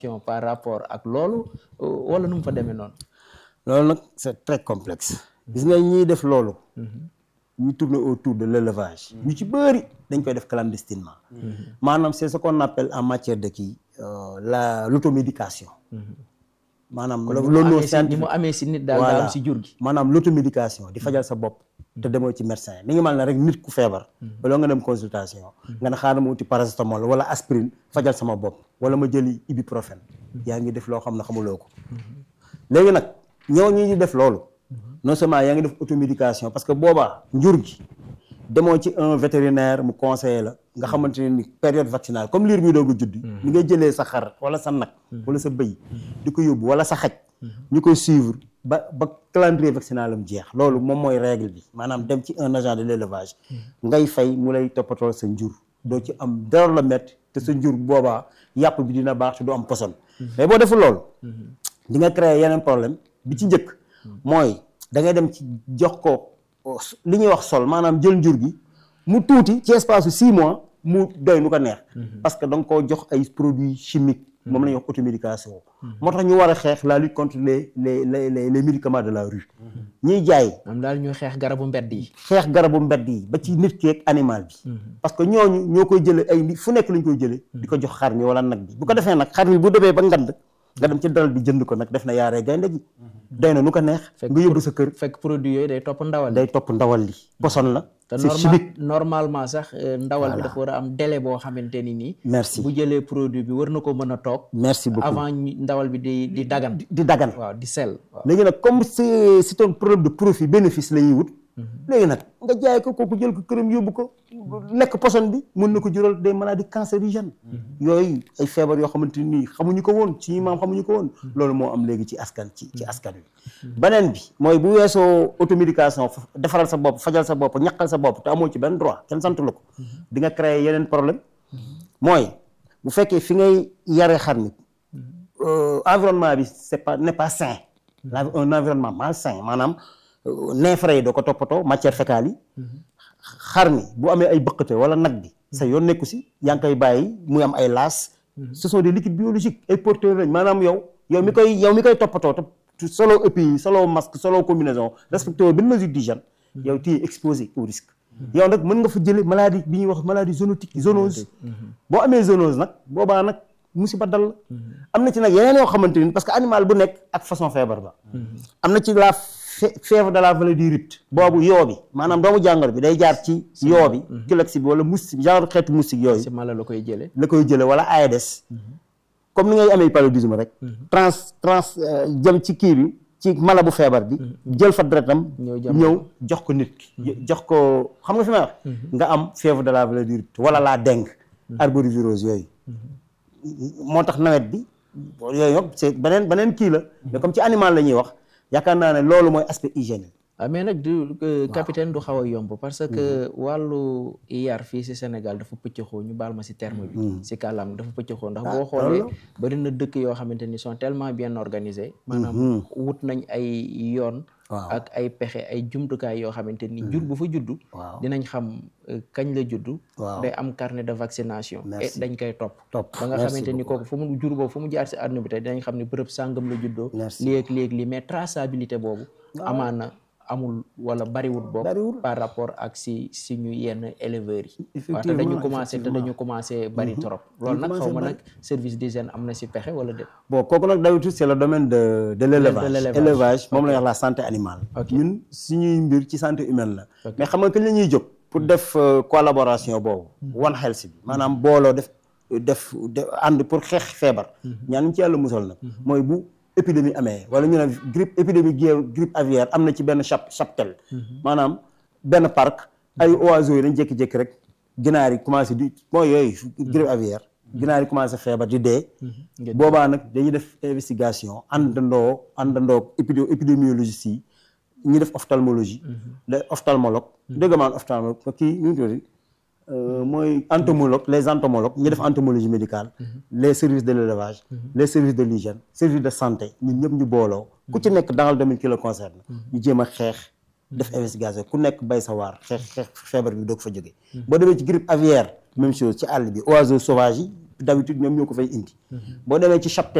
par rapport ak loolu wala nu mu fa demee noonu. loolu nag c'est très complexe. gis nga ñiy def loolu. ñu tourner autour de l'élevage. ñu ci bëri dañ koy def clandestinement. maanaam c'est ce qu'on appelle en matière de kii la l'automédication. maanaam loolu loolu ni mu amee si nit daal daa am si jur gi. maanaam l'automédication di fajal sa bopp. te demoo ci médecin mi ngi mal ne rek nit ku feebar. baloo nga dem consultation. nga ne xaaral ma uti paracétamol wala aspirine fajal sama bopp wala ma jëli ibuprofène. yaa ngi def loo xam ne xamuloo ko. léegi nag ñoo ñi di def loolu. non seulement yaa ngi def automédication parce que boobaa njur gi demoo ci un vétérinaire mu conseiller la nga xamante ne ni période vaccinale comme liir bi doog a judd. ni ngay jëlee sa xar wala sa nag. wala sa bëy di ko yóbbu wala sa xaj. ñu koy suivre ba ba calendrier vaccinal am jeex loolu moom mooy règle bi maanaam dem ci un agent de l'élevage ngay fay mu lay toppatoo sa njur doo ci am dara la métti te sa njur boobaa yàpp bi dina baax te du am poson mais boo deful loolu di nga créer yeneen problème bi ci njëkk mooy da ngay dem ci jox ko li ñuy wax sol maanaam jël njur gi mu tuuti ci espace su six mois mu doy nu ko neex parce que da nga koo jox ay produits chimiques moom la ñuy wax automédication moo tax ñu war a xeex la lutte contre les les les les médicaments de la rue ñiy jaay am daal ñu xeex garabu mbedd yi xeex garabu mbedd yi ba ci nit ki ak animal bi parce que ñooñu ñoo koy jële ay fu nekk lañ koy jële di ko jox xar mi wala nag bi bu ko defee nag xar mi bu demee ba ngand nga dem ci dalal bi jënd ko nag def na yaaree gaynde gi doy na nu ko neex nga yóbbu sa kër fekk produit yooyu day topp ndawal day topp ndawal li poson la te c'est chimique normalement sax ndawal bi dafa war a am délai boo xamante ni nii merci bu jëlee produit bi war na ko mën a toog merci beaucoup avant ndawal bi di di dagan di dagan waaw di sell waaw léegi nag comme c'est c'est un problème de profit bénéfice la ñuy wut léegi nag nga jaay ko kooku jël ko këram yóbbu ko lekk poson bi mën na ko jural des maladies cancérigènes yooyu ay feebar yoo xamante nii xamuñu ko woon ci maam xamuñu ko woon loolu moo am léegi ci askan ci ci askan wi beneen bi mooy bu weesoo automédication defaral sa bopp fajal sa bopp ñaqal sa bopp te amoo ci benn droit kenn santu la ko di nga créer yeneen problème mooy bu fekkee fi ngay yare xar mi environnement bi c'est pas n'est pas sain un environnement malsain maanaam neefere yi doo ko toppatoo matière fécale yi xar mi bu amee ay bëqate wala nag bi sa yoon nekku si yaa ngi koy bàyyi muy am ay laas ce sont des liquides biologiques ay porteurs lañ maanaam yow yow mi koy yow mi koy toppatoo te solo EPI solo masque solo combinaison respecté woo benn mesure d'hygiène yow tu es exposé au risque yow nag mën nga fa jële maladie bi ñuy wax maladie zoonotique zoonose boo amee zoonose nag boobaa nag musiba dal la am na ci nag yeneen yoo xamante ni parce que animal bu nekk ak façon feebar ba am na ci la fièvre de la vallée du Rift boobu yoo bi maanaam doomu jàngoro bi day jaar ci yoo bi kilox bi wala moustique genre xeetu moustique yooyu si mala la koy jëlee la koy jële wala Aedes comme ni ngay amee paludisme rek trans trans jëm ci kii bi ci mala bu feebar bi jël fa deretam ñëw jox ko nit ki jox ko xam nga fi may wax nga am fièvre de la vallée du Rift wala la dengue arborivirose yooyu moo tax nawet bi yooyu yëpp c'est beneen beneen kii la mais comme ci animal la ñuy wax yaakaar naa ne loolu mooy aspect hygiène ah mais nag du capitaine du xaw a yomb parce que wàllu yar fii si Sénégal dafa pëccëxoo ñu baal ma si terme bi si kàllaam dafa pëccëxoo ndax boo xoolee bari na dëkk yoo xamante ni sont tellement bien organisés maanaam wut nañ ay yoon ak ay pexe ay jumtukaay yoo xamante ni jur bu fa juddu dinañ xam kañ la juddu day am carnet de vaccination et dañ koy topp ba nga xamante ni kooku fu mu jur boobu fu mu jaar si àdduna bi tey dinañ xam ni bërëb sàngam la juddoo léegi léegi li mais traçabilité boobu amaana amul wala bariwul bokk par rapport ak si si ñu yenn éleveurs yi waaw te dañu commencé te dañu commencé bari trop loolu nag xaw ma nag service d'hygiène am na si pexe wala déet bon kooku nag d'habitude c'est le domaine de de l'élevage élevage moom la wax la santé animale ñun suñuy mbir ci santé humaine la mais xam nga kañ la ñuy jóg pour def collaboration boobu One Health bi maanaam booloo def def ànd pour xeex feebar ñaan ci yàlla musal nag mooy bu épidémie amee wala ñu ne grippe épidémie grippe aviaire am na ci benn chap cheptel maanaam benn parc ay oiseaux yi dañ jékki-jékki rek ginaar yi commencé di mooy yooyu grippe aviaire ginaar yi commencé feebar di dee boobaa nag dañuy def investigation àndandoo àndandoo épidé épidémiologiste yi ñu def ophtalmologie les ophtalmologue dégg maan ophtalmologue kii ñu tuddati mooy entomologue les entomologues ñu def entomologie médicale les services de l'élevage les services de l'hygiène services de santé ñun ñëpp ñu booloo ku ci nekk dans le domaine qui le concerne ñu jéem a xeex def investigation ku nekk bay sa waar xeex xeex feebar bi doog fa jógee boo demee ci grippe aviaire même chose ci àll bi oiseaux sauvages yi d'habitude ñoom ñoo ko fay indi boo demee ci chapelle